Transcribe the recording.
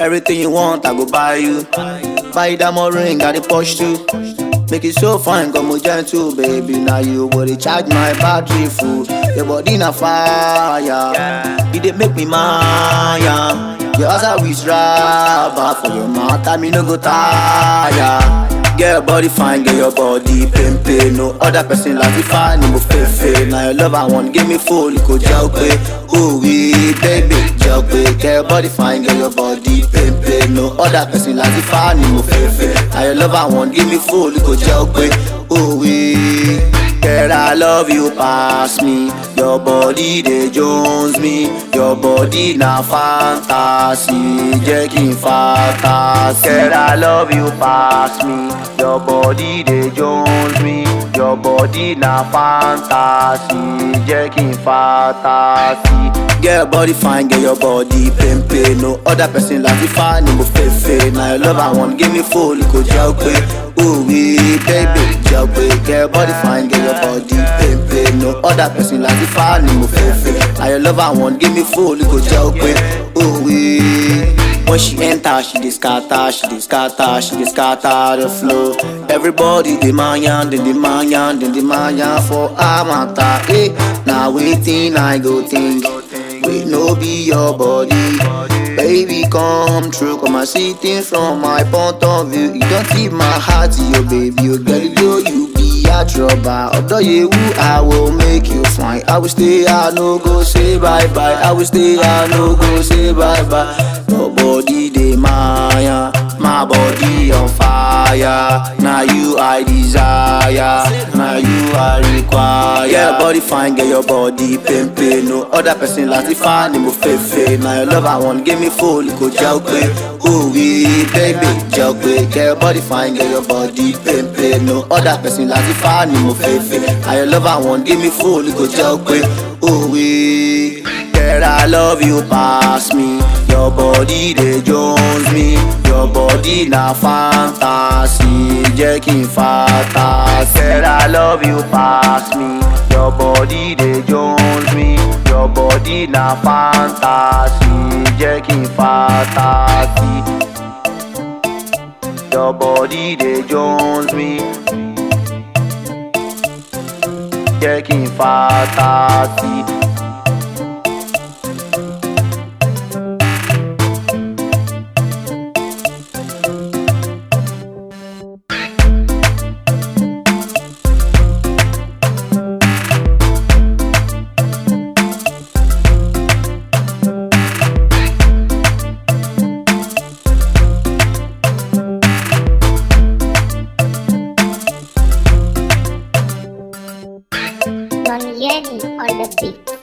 Everything you want, I go buy you. Buy diamond ring, got the push too. Make it so fine, come with gentle, baby. Now you go to charge my battery full. Your body na fire, it dey make me maya. Your ass always rubber for your mouth, I me no go tire. Get your body fine, get your body pain pain. No other person like you fine, no fefe. Now your love I want, give me full, you go jail pay. Ooh wee, baby, jail pay. Get your body fine, get your body pain pain. No other person like you fine, no fefe. Now your love I want, give me full, you go jail pay. Ooh wee. Girl, I love you pass me. Your body they jones me. Your body na fantasy. Jacking fantasy. Girl, I love you pass me. Your body they jones me. Your body na fantasy. Jacking fantasy. Get your body fine, get your body pain pain. No other person like you fine, no fefe. Now your love I want, give me full, you go jail quick. Ooh wee, baby, jail quick. Get your body fine, get your body pain pain. No other person like you fine, no fefe. Now your love I want, give me full, you go jail quick. Ooh wee. When she enter, she dey scatter, she dey scatter, she dey scatter the flow. Everybody dey mayan, dey dey mayan, dey dey mayan for amata. Eh, now waiting I go think. Wait, no be your body. Baby, come true, come and see things from my point of view. You don't keep my heart to your baby, you girl, you you be a trouble. Although you, I will make you fine. I will stay, I no go say bye bye. I will stay, I no go say bye bye. Your body dey maya, my body on fire. Now you I desire, now you I require. Get your body fine, get your body pain pain. No other person like you find me fefe. Now your love I want, give me full, you go jail quick. Ooh wee, baby, jail quick. Get your body fine, get your body pain pain. No other person like you find me fefe. Now your love I want, give me full, you go jail quick. Ooh wee. Girl, I love you pass me. Your body they jones me. Your body na fantasy. Jacking fantasy. Girl, I love you pass me. Your body they jones me. Your body na fantasy. Jacking fantasy. Your body they jones me. Jacking fantasy. Don Yenny on the beat.